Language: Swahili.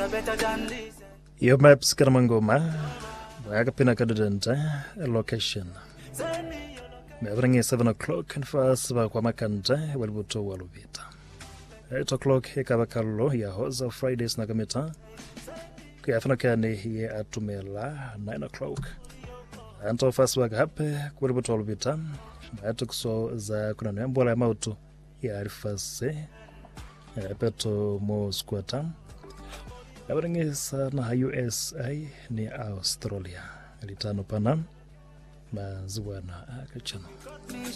you're better than this. Yo maps karamangoma akapina kadudenta location Send me your location. mevringi 7 o'clock nfasiva kwa makanta walivuto waluvita 8 o'clock ikavakallo ya hoza fridays nakamita kuyafanakani ye atumela 9 o'clock anto fasivaga hape kuwalivuto waluvita atukuso za kunano mbola ya mautu ya arifase peto mo squata avaringisa na usa ni australia litano pana maziwana akachano